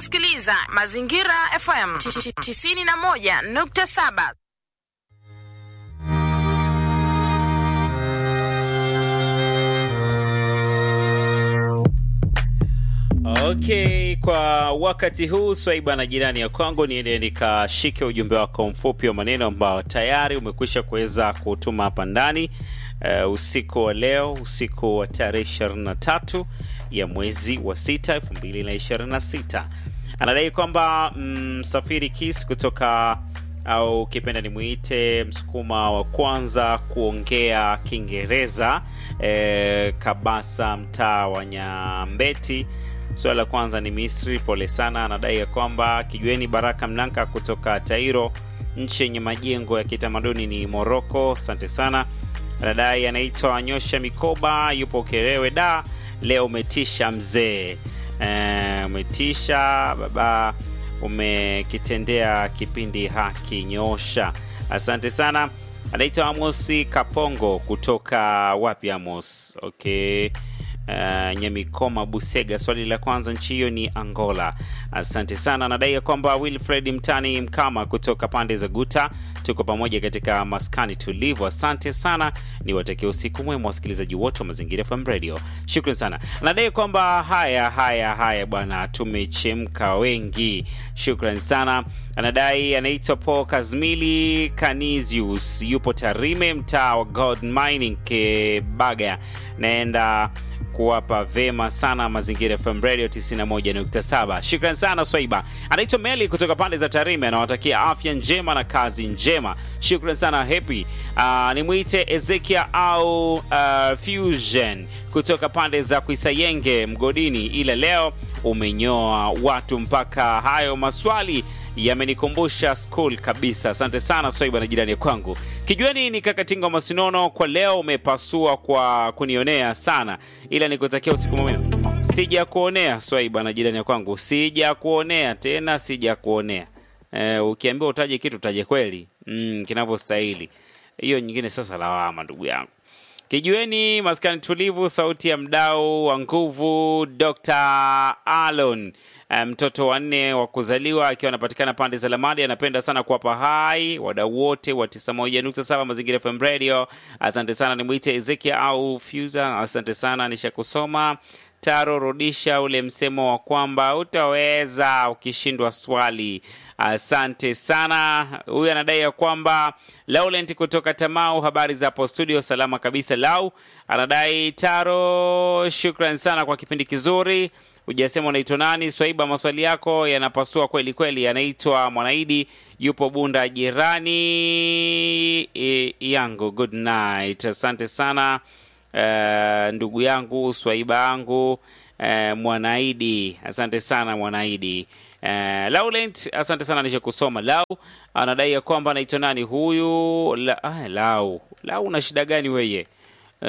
unasikiliza Mazingira FM 91.7. Okay, kwa wakati huu Swaiba na jirani ya kwangu, niende nikashike ujumbe wako mfupi wa maneno ambao tayari umekwisha kuweza kutuma hapa ndani uh, usiku wa leo, usiku wa tarehe 23 ya mwezi wa 6 2026. Anadai kwamba msafiri mm, Kis kutoka au ukipenda nimwite msukuma wa kwanza kuongea Kiingereza eh, Kabasa, mtaa wa Nyambeti. Swala la kwanza ni Misri, pole sana. Anadai ya kwamba kijueni Baraka Mnanka kutoka Tairo, nchi yenye majengo ya kitamaduni ni Moroko. Asante sana. Anadai anaitwa Nyosha Mikoba, yupo Kerewe. Da, leo umetisha mzee, e, umetisha baba, umekitendea kipindi haki. Nyosha, asante sana. Anaitwa Amosi Kapongo kutoka wapi Amos? Okay. Uh, Nyamikoma Busega. Swali la kwanza, nchi hiyo ni Angola. Asante sana. Anadai ya kwamba Wilfred Mtani Mkama kutoka pande za Guta, tuko pamoja katika maskani tulivu. Asante sana, ni watakia usiku mwema wasikilizaji wote wa Mazingira FM Radio. Shukrani sana. Anadai kwamba haya haya haya bwana, tumechemka wengi. Shukrani sana. Anadai anaitwa Paul Kazmili Canisius, yupo Tarime, mtaa wa God Mining Kebaga. Naenda kuwapa vema sana Mazingira FM Radio 91.7. Shukrani sana Swaiba. Anaitwa Meli kutoka pande za Tarime, anawatakia afya njema na kazi njema. Shukrani sana Happy. Uh, nimwite Ezekia au uh, Fusion kutoka pande za Kuisayenge Mgodini, ila leo umenyoa watu mpaka hayo maswali yamenikumbusha school kabisa. Asante sana Swaiba na jirani kwangu. Kijueni ni Kakatinga Masinono, kwa leo umepasua kwa kunionea sana, ila nikutakia usiku mwema. Sija kuonea Swaiba na jirani kwangu, sija kuonea tena, sija kuonea. E, ukiambiwa utaje kitu utaje kweli mm, kinavyostahili. Hiyo nyingine sasa lawama, ndugu yangu. Kijueni maskani tulivu, sauti ya mdau wa nguvu, Dr. Alon mtoto um, wa nne wa kuzaliwa akiwa anapatikana pande za Lamadi. Anapenda sana kuwapa hai wadau wote wa 91.7 Mazingira FM Radio. Asante sana, nimwite Ezekia au Fuza. Asante sana, nishakusoma Taro. Rudisha ule msemo wa kwamba utaweza ukishindwa swali. Asante sana. Huyu anadai ya kwamba Laurent kutoka Tamau, habari za hapo studio? Salama kabisa. Lau anadai Taro, shukran sana kwa kipindi kizuri. Hujasema unaitwa nani? Swaiba, maswali yako yanapasua kweli kweli. Anaitwa Mwanaidi, yupo Bunda jirani e, yangu. Good night, asante sana uh, ndugu yangu Swaiba yangu uh, Mwanaidi, asante sana Mwanaidi. Uh, Laurent, asante sana nisha kusoma. Lau anadai ya kwamba anaitwa nani huyu? La, ah, Lau, Lau una shida gani weye? Uh,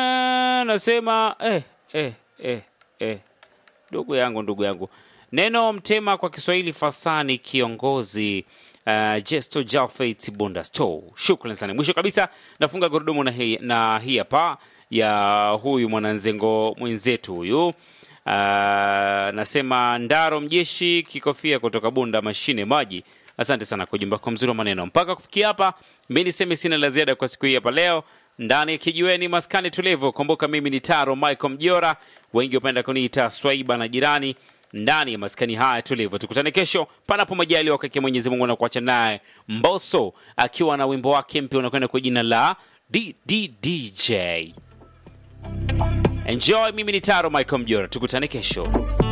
nasema eh, eh, eh, eh. Ndugu yangu ndugu yangu, neno mtema kwa Kiswahili fasani kiongozi. Uh, Jesto Jafet Bunda Store, shukrani sana. Mwisho kabisa nafunga gurudumu na hii na hii hapa ya huyu mwananzengo mwenzetu huyu. Uh, nasema Ndaro Mjeshi Kikofia kutoka Bunda mashine maji. Asante sana kwa ujumbe wako mzuri wa maneno. Mpaka kufikia hapa, mimi niseme sina la ziada kwa siku hii hapa leo ndani ya kijiweni maskani tulivu. Kumbuka mimi ni Taro Michael Mjora, wengi wapenda kuniita Swaiba na jirani ndani ya maskani haya tulivu. Tukutane kesho panapo majaliwa kwake Mwenyezi Mungu, na kuacha naye Mbosso akiwa na wimbo wake mpya unakwenda kwa jina la DDDJ. Enjoy. Mimi ni Taro Michael Mjora, tukutane kesho.